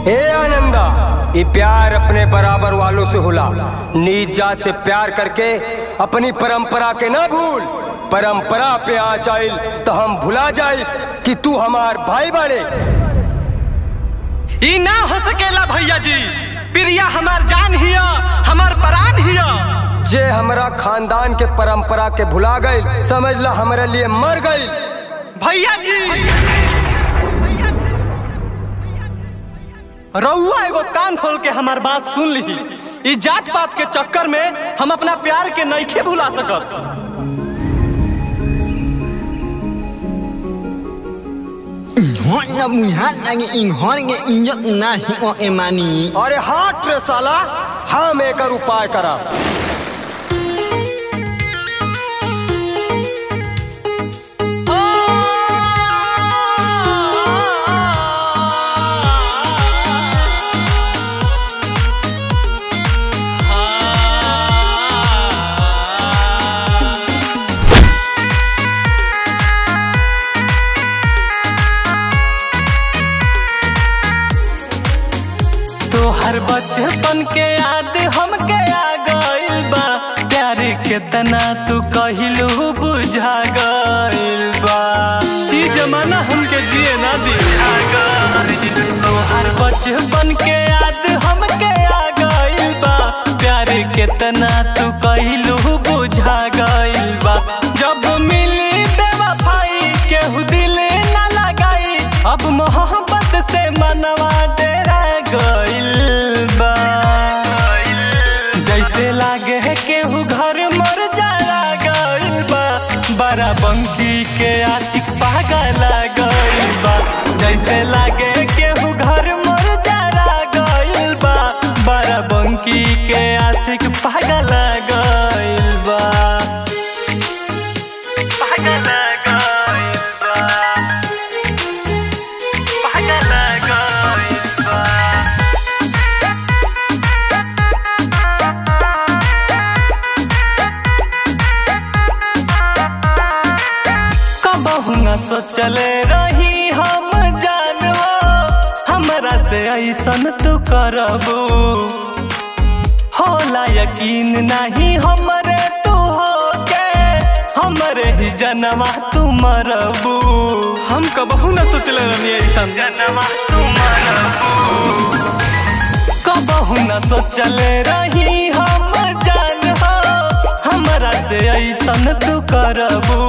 ए आनंदा ये प्यार अपने बराबर वालों से होला नीच जात से प्यार करके अपनी परंपरा के ना भूल परंपरा पे आ जाइल तो हम भुला जाए कि तू हमार भाई बाड़े ई ना हो सकेला भैया जी प्रिया हमार जान हिया हमार प्राण हिया जे हमरा खानदान के परंपरा के भुला गई समझ ला हमारे लिए मर गई भैया जी रउआ एगो कान खोल के हमार बात सुन ली ई जात पात के चक्कर में हम अपना प्यार के नइखे भुला सकत Hanya melihat lagi inhor nge injak nahi o emani. अरे हाथ रे साला हम एक उपाय करा तोहर बचपन के याद हमके आ गइल बा प्यार केतना तू कहिलू बुझा गइल बा ई जमाना हमके जिए ना दिया गइल तोहर बचपन के याद हमके आ गइल बा प्यार केतना तू कहिलू बुझा गइल बा जब मिली बेवफाई केहू दिल ना लगाई अब मोहब्बत से मनवा डेरा गइल बा जैसे लागे है केहू घर मर जाला गइल बा बड़ा बंकी के आशिक पागल गइल बा जैसे लागे केहू घर मर जाला गइल बा बड़ा बंकी के आशिक पागल गइल बा पागल गइल बा पागल गइल बा कबहू न सोचले रही हम जानो हमरा से ऐसन तू करबू होला यकीन नहीं हमरे तू होके हमरे ही जनमा तू मरबू हम कबहू न सोचले रही ऐसन जनमा तू मरबू कबहू न सोचले रही हम जान हो हमरा से ऐसन तू करबू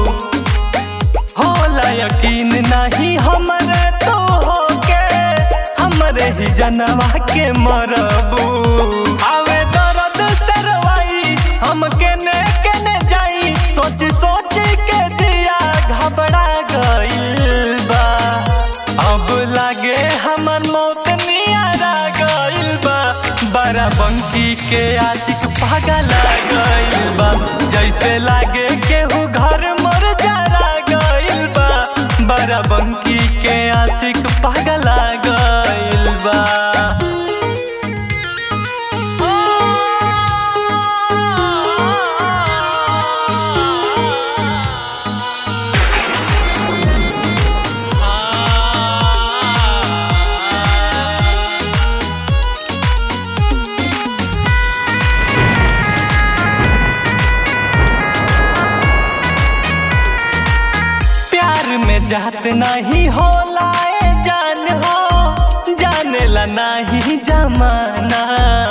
होला यकीन नहीं हमरे तो होके हमरे ही जनवा के मरबू आवे दर्द सरवाई हम केने केने जाई सोच सोच के जिया घबरा गइल बा अब लागे हमर मौत नियारा गइल बा बड़ा बंकी के आशिक पागल गइल बा जैसे लागे केहू घर मर जारा गइल बा बड़ा बंकी के आशिक पागल गइल बा प्यार में जात नहीं होला ए जान हो जानेला नहीं जमाना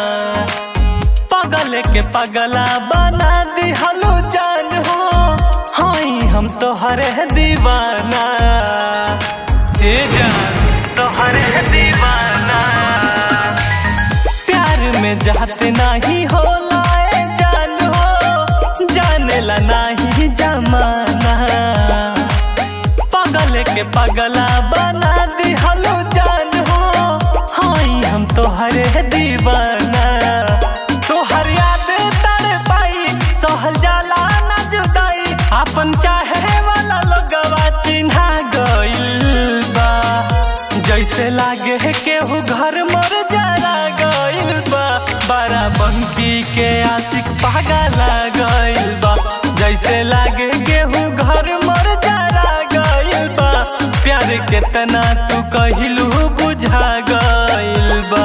पगल के पगला बना दिहलो जान हो हाई हम तोहरे दीवाना ए जान तोहरे दीवाना प्यार में जात नहीं होला ए जान हो जानेला नहीं जमाना पगल के पगला बना दिहलो जान हो हाई हम तोहरे दीवाना तोहर याद तर पाई सहल जाला ना जुदाई अपन चाहे वाला लोगवा चिन्हा गइल बा जैसे लागे है केहू घर मर जारा गइल बा बड़ा बंकी के आशिक पागल गइल बा जैसे लागे केहू घर मर जारा गइल बा प्यार केतना तू कहिलू बुझा गइल बा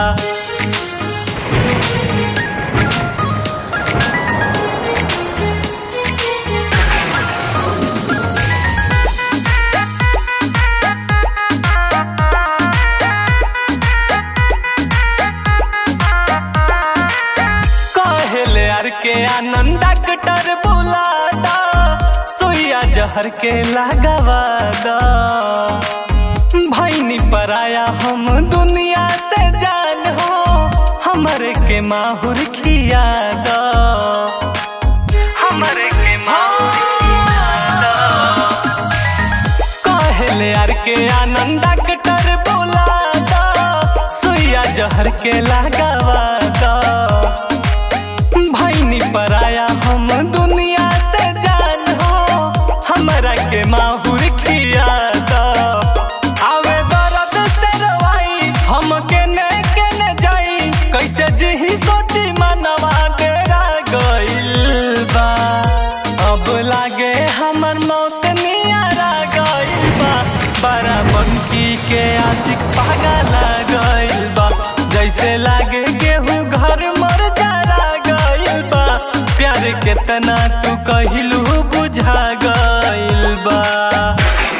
कहले यार के आनंद डॉक्टर बुलादा सुइया जहर के लगावादा भैनी पराया हम दुनिया से जान हो हमरे के माहुर खिया दो हमरे के माहुर कहले यार के आनंद डॉक्टर बुलादा सुइया जहर के लगावादा भैनी पराया हम दुनिया से जान हो हमरा के माहुर खिया दो आवे दर्द से रवाई हम केने केने जाई कैसे जिही सोची मनवा डेरा गइल बा अब लागे हमर मौत नियारा गइल बा बड़ा बनकी के आशिक पागला गइल बा जैसे लागे गेहूं घर मर जारा गइल बा प्यार केतना तू कहिलू बुझा गइल बा